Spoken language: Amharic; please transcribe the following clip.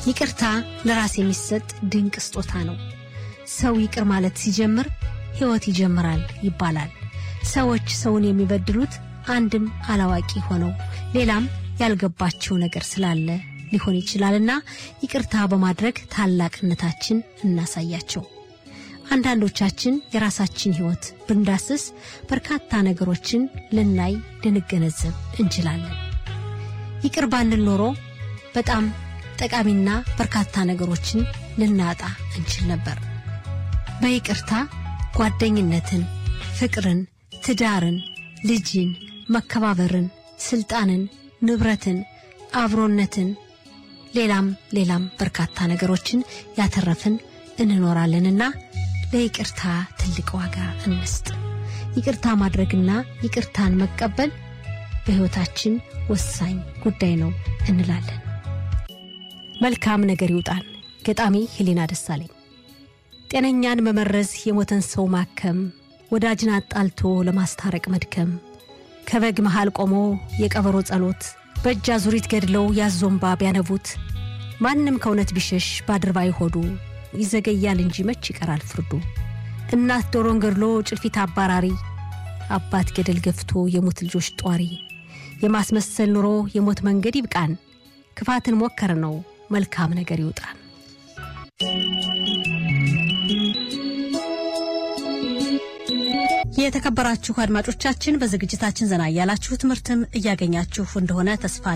ይቅርታ ለራስ የሚሰጥ ድንቅ ስጦታ ነው። ሰው ይቅር ማለት ሲጀምር ሕይወት ይጀምራል ይባላል። ሰዎች ሰውን የሚበድሉት አንድም አላዋቂ ሆነው ሌላም ያልገባቸው ነገር ስላለ ሊሆን ይችላልና ይቅርታ በማድረግ ታላቅነታችን እናሳያቸው። አንዳንዶቻችን የራሳችን ሕይወት ብንዳስስ በርካታ ነገሮችን ልናይ ልንገነዘብ እንችላለን። ይቅር ባንል ኖሮ በጣም ጠቃሚና በርካታ ነገሮችን ልናጣ እንችል ነበር። በይቅርታ ጓደኝነትን፣ ፍቅርን፣ ትዳርን፣ ልጅን፣ መከባበርን፣ ስልጣንን፣ ንብረትን፣ አብሮነትን፣ ሌላም ሌላም በርካታ ነገሮችን ያተረፍን እንኖራለንና ለይቅርታ ትልቅ ዋጋ እንስጥ። ይቅርታ ማድረግና ይቅርታን መቀበል በሕይወታችን ወሳኝ ጉዳይ ነው እንላለን። መልካም ነገር ይውጣን። ገጣሚ ህሊና ደሳለኝ። ጤነኛን መመረዝ፣ የሞተን ሰው ማከም፣ ወዳጅን አጣልቶ ለማስታረቅ መድከም፣ ከበግ መሃል ቆሞ የቀበሮ ጸሎት፣ በእጅ አዙሪት ገድለው ያዞምባ ቢያነቡት፣ ማንም ከእውነት ቢሸሽ ባድርባይ ሆዱ ይዘገያል እንጂ መች ይቀራል ፍርዱ። እናት ዶሮን ገድሎ ጭልፊት አባራሪ፣ አባት ገደል ገፍቶ የሞት ልጆች ጧሪ፣ የማስመሰል ኑሮ የሞት መንገድ ይብቃን፣ ክፋትን ሞከር ነው መልካም ነገር ይውጣን። የተከበራችሁ አድማጮቻችን በዝግጅታችን ዘና እያላችሁ ትምህርትም እያገኛችሁ እንደሆነ ተስፋ